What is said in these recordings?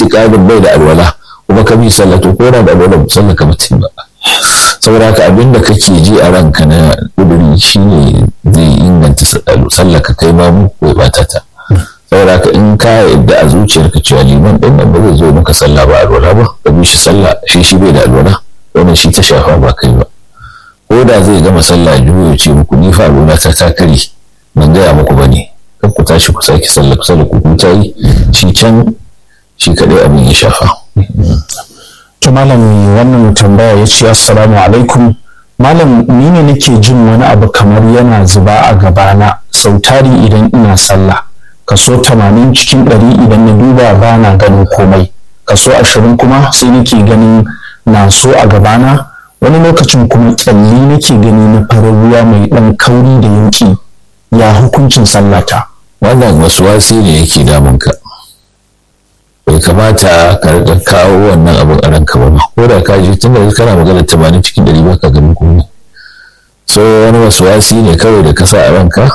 itikadin bai da alwala kuma ka bi sallah to ko da alwala sallah ka mutum ba saboda haka abinda kake ji a ranka na kuduri shine zai inganta sallah ka kai ma mu ko bata ta saboda haka in ka yadda a zuciyarka cewa liman din nan ba zai zo maka sallah ba alwala ba ka bi shi sallah shi shi bai da alwala wannan shi ta shafa ba kai ba ko da zai gama sallah juyo ya ce muku ni fa alwala ta ta kare ban gaya muku bane kan ku tashi ku sake sallah ku sallah ku ta yi shi can shi kadai abin ya shafa to malami wannan tambaya ya ce assalamu alaikum malam ni ne nake jin wani abu kamar yana zuba a gabana sau tari idan ina sallah kaso tamanin cikin ɗari idan na duba ba na ganin komai kaso ashirin kuma sai nake ganin na so a gabana wani lokacin kuma kyalli nake gani na farin ruwa mai ɗan kauri da yanki ya hukuncin sallata wannan wasu wasi ne yake damunka bai kamata ka riga kawo wannan abin a ranka ba ko da ka ji tunda kana magana tamanin cikin ɗari ba ka ganin komai so wani wasu wasi ne kawai da ka sa a ranka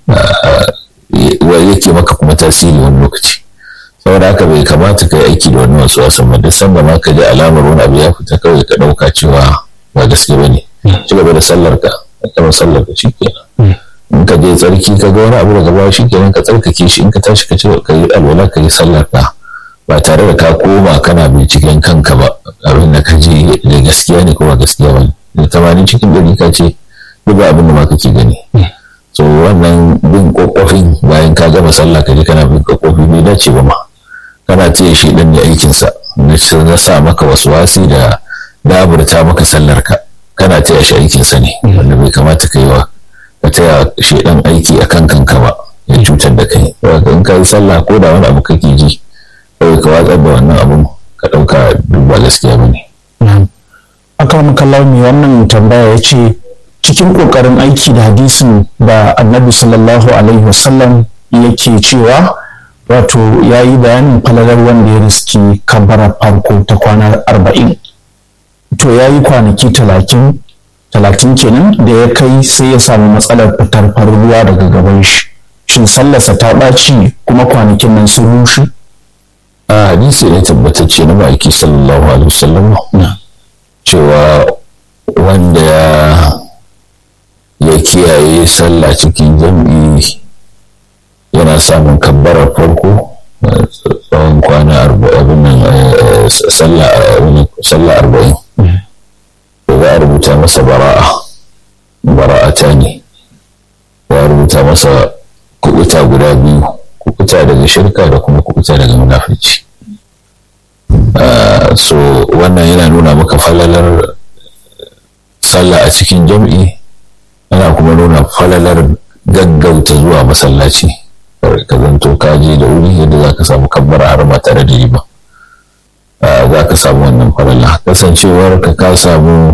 yake maka kuma tasiri wani lokaci saboda haka bai kamata ka yi aiki da wani wasu wasan ba duk sanda ma ka ji alamar wani abu ya fita kawai ka ɗauka cewa ba gaske ba ne ci gaba da sallar ka kama sallar ka shikenan in ka je tsarki ka ga wani abu daga baya shikenan ka tsarkake shi in ka tashi ka ci ka yi alwala ka yi sallar ka ba tare da ka koma kana binciken kanka ba abin da ka ji da gaskiya ne ko ba gaskiya ba ne da tamanin cikin ɗari ka ce duk abin da ma kake gani so wannan bin kokofin bayan ka gama sallah ka je kana bin kokofi bai dace ba ma kana ce shi dan ne aikin sa na sa maka waswasi da daburta maka sallar ka kana taya shi aikin sa ne wanda bai kamata kai wa ka taya shi dan aiki akan kanka ba ya cutar da kai saboda in ka yi sallah ko da wani abu kake ji kawai ka watsar da wannan abun ka dauka duk ba gaskiya ba ne. akan kallon mai wannan tambaya ya ce cikin ƙoƙarin aiki da hadisin da annabi sallallahu alaihi wasallam yake cewa wato ya yi bayanin falalar wanda ya riski kabara farko ta kwana arba'in to ya yi kwanaki talatin talatin kenan da ya kai sai ya samu matsalar fitar farin ruwa daga gaban shi shin sallarsa ta ɓaci kuma kwanakin nan sun rushe a hadisi ne tabbatacce na ma'aiki sallallahu alaihi wasallam cewa wanda ya ya kiyaye sallah cikin jam'i yana samun kabbarar farko tsawon kwana abin nan sallah arba'in to za a rubuta masa bara'a bara'ata ne za a rubuta masa kubuta guda biyu kubuta daga shirka da kuma kubuta daga munafici so wannan yana nuna maka falalar sallah a cikin jam'i ana kuma nuna falalar gaggauta zuwa masallaci ka zanto ka je da wuri yadda za ka samu kabbara har ma tare da ba za ka samu wannan falala kasancewar ka ka samu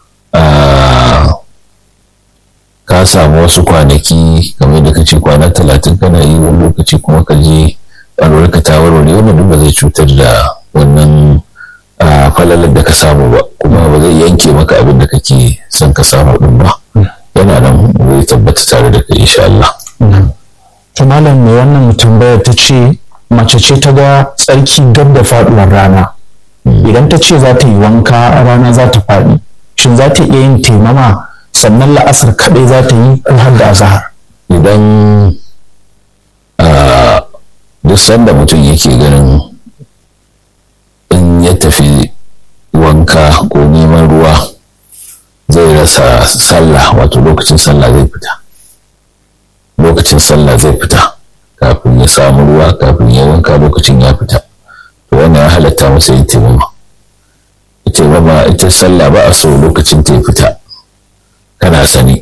ka samu wasu kwanaki kamar da ka ce kwana talatin kana yi wani lokaci kuma ka je ka ta warware wannan duk ba zai cutar da wannan falalar da ka samu ba kuma ba zai yanke maka abin da kake son ka samu din ba yana nan zai tabbata tare da kai insha Allah. To malam mai wannan tambayar ta ce mace ce ta ga tsarki gab da faduwar rana. Idan ta ce za ta yi wanka rana za ta faɗi, shin za ta iya yin taimama sannan la'asar kaɗai za ta yi ko har da azahar? Idan duk sanda mutum yake ganin in ya tafi wanka ko neman ruwa zai rasa sallah wato lokacin sallah zai fita lokacin sallah zai fita kafin ya samu ruwa kafin ya wanka lokacin ya fita to wannan ya halatta masa yin taimama taimama ita sallah ba a so lokacin ta fita kana sani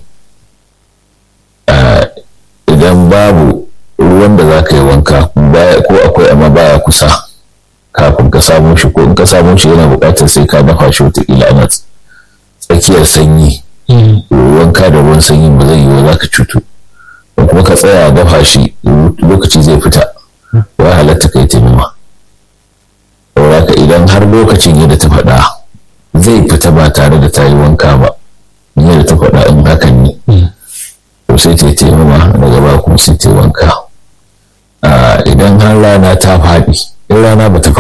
idan babu ruwan da za ka yi wanka ko akwai amma baya kusa kafin ka samu shi ko in ka samu shi yana buƙatar sai ka dafa shi wataƙila ana tsakiyar sanyi wanka da ruwan sanyi ba zai yi wa za ka cutu ko kuma ka tsaya dafa shi lokaci zai fita ya halatta kai taimama saboda idan har lokacin yadda ta faɗa zai fita ba tare da ta yi wanka ba yadda ta faɗa in hakan ne to sai ta yi taimama daga ba kuma sai ta yi wanka idan har rana ta faɗi in rana ba ta